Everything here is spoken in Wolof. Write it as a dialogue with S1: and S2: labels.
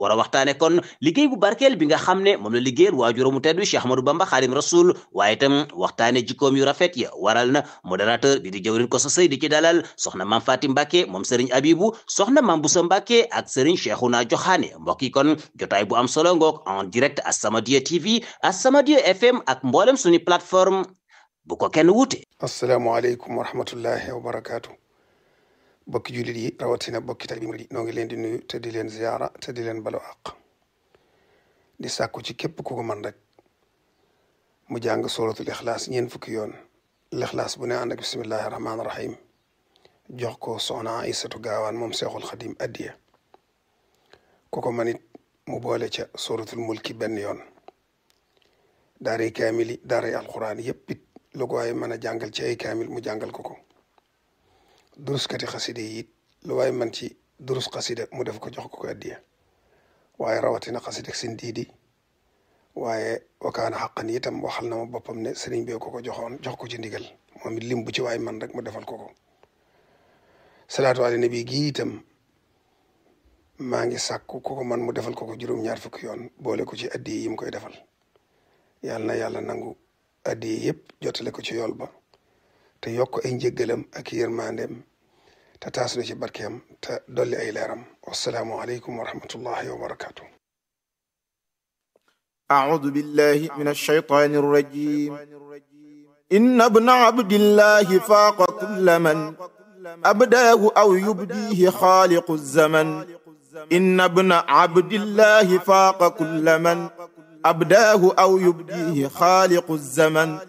S1: war a waxtaane kon liggéey bu barkeel bi nga xam ne moom la liggéeyal waajuramu tedd Cheikh Ahmadou Bamba Xaadim Rasul waaye itam waxtaane jikkoom yu rafet ya waral na modérateur bi di jëwrin ko sa sëy di ci dalal soxna maam Faati Mbàkke moom sëriñ Abibu soxna maam Busa Mbàkke ak sëriñ Cheikhouna Joxaane mbokk yi kon jotaay bu am solo ngoog en direct As-Samadiyya TV As-Samadiyya FM ak mboolem suñu plateforme bu ko kenn wuute
S2: asalaamaaleykum wa rahmatullahi wa barakaatu bokki jullit yi rawatina bokki tali bi noo ngi leen di nuyu te di leen ziyaara te di leen balu àq di sàkku ci képp ku ko man rek mu jàng suratul ixlaas ñeen fukki yoon lixlaas bu ne ànd ak bismillahi rahmaani rahim jox ko soxna Aysatu gaawaan moom seexul xadim addiya ku ko man it mu boole ca suratul mulki benn yoon daaray kaamil yi daaray alquran yépp it lu ko waaye mën a jàngal ci ay kaamil mu jàngal ko ko duruskati xaside yi it lu waaye man ci durus xasida mu def ko jox ko ko addiya waaye rawatina xasida sin diidi waaye wakaana xaqan itam waxal na ma boppam ne sëriñ bee ko ko joxoon jox ko ci ndigal moom it lim bu ci waaye man rek mu defal ko ko salaatu ala nabi gi itam maa ngi sàkku ku ko man mu defal ko ko juróom-ñaar fukki yoon boole ko ci addiya yi mu koy defal yàlla na yàlla nangu addiya yëpp jotale ko ci yool ba te yokk ay njëggalam ak yërmandeem te taas na ci barkeem te dolli ay leeram wasalaamu aleykum wa rahmatullahi wa barakaatu.
S3: أعوذ بالله من الشيطان الرجيم إن ابن عبد الله فاق كل من أبداه أو يبديه خالق الزمن إن ابن عبد الله فاق كل من أبداه أو يبديه خالق الزمن